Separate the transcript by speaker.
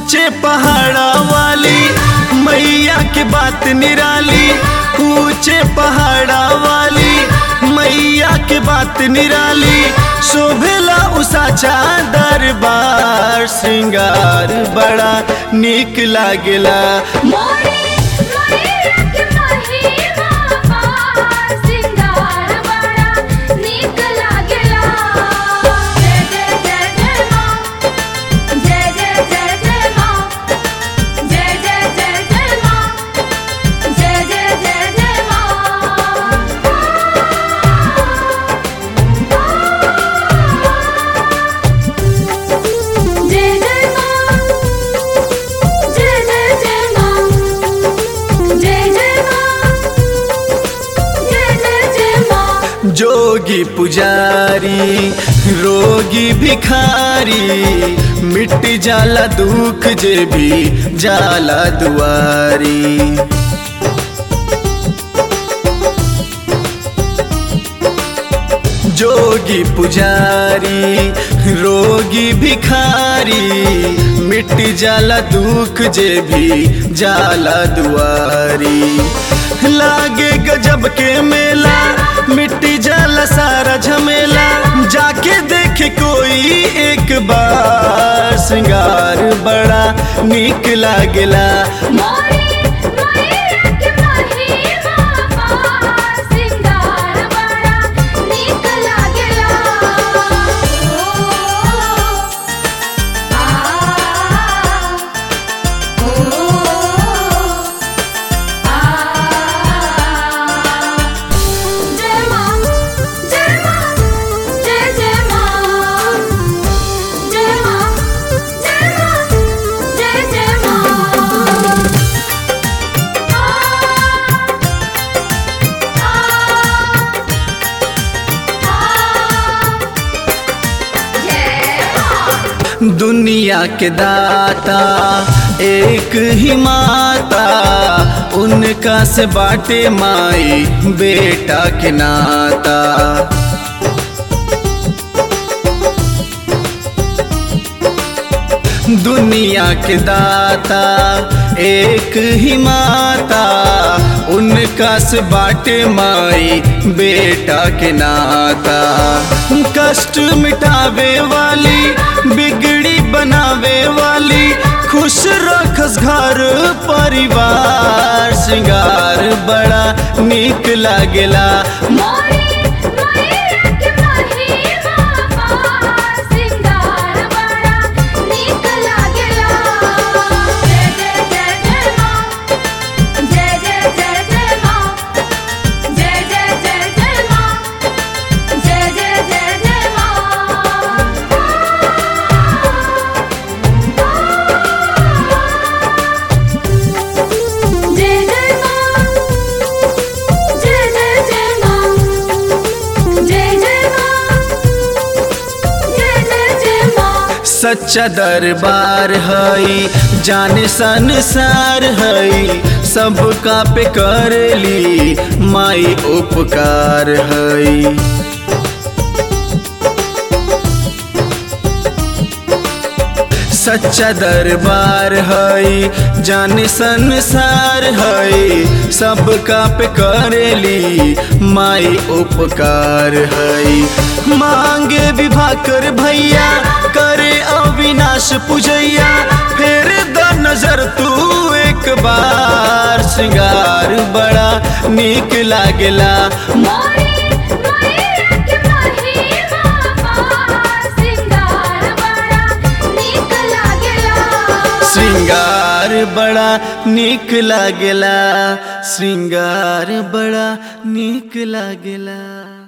Speaker 1: ऊंचे पहाड़ा वाली मैया के बात निराली ऊंचे पहाड़ा वाली मैया के बात निराली शोभेला उषा दरबार श्रृंगार बड़ा निक लागेला
Speaker 2: मोरे मयूरक महिमा पार सिंगार बड़ा नीक लागेला जय जय जय जय माँ जय जय जय जय माँ जय जय जय जय माँ जय जय जय जय माँ जय जय माँ जय जय जय माँ जय जय माँ जय जय जय माँ
Speaker 1: जोगी पुजारी रोगी भिखारी मिट जाला दुख जे भी जाला दुआरी जोगी पुजारी रोगी भिखारी मिट जाला दुख जे भी जाला दुआरी लागे गजब के मेला मिट्टी जाला सारा झमेला जाके देखे कोई एक बार श्रृंगार बड़ा निक लागेला
Speaker 2: मोरे मयूरक महिमा पार सिंगार बड़ा नीक लागेला ओ आ ओ आ जय माँ जय माँ जय जय माँ जय माँ जय माँ जय जय माँ
Speaker 1: दुनिया के दाता एक ही माता उनका से बाटे माई बेटा के नाता दुनिया के दाता एक ही माता उनका से बाटे माई बेटा के नाता कष्ट मिटावे वाली बिगड़ी बनावे वाली खुश रखस घर परिवार श्रृंगार बड़ा निक लागेला
Speaker 2: मोरे मयूरक महिमा पार सिंगार बड़ा नीक लागेला जय जय जय जय माँ जय जय जय जय माँ जय जय जय जय माँ जय जय जय जय माँ जय जय माँ जय जय जय माँ जय जय माँ जय जय जय माँ
Speaker 1: सच्चा दरबार हई जाने संसार हई सबका पे करली माई उपकार हई सच्चा दरबार हई जाने संसार हई सबका पे करेली माई उपकार हई मांगे विभाकर भैया करे अविनाश पूजैया फिर द नजर तू एक बार श्रृंगार बड़ा निक लागेला
Speaker 2: मोरे मयूरक महिमा पार सिंगार बड़ा नीक लागेला
Speaker 1: श्रृंगार बड़ा निक लागेला श्रृंगार बड़ा निक लागेला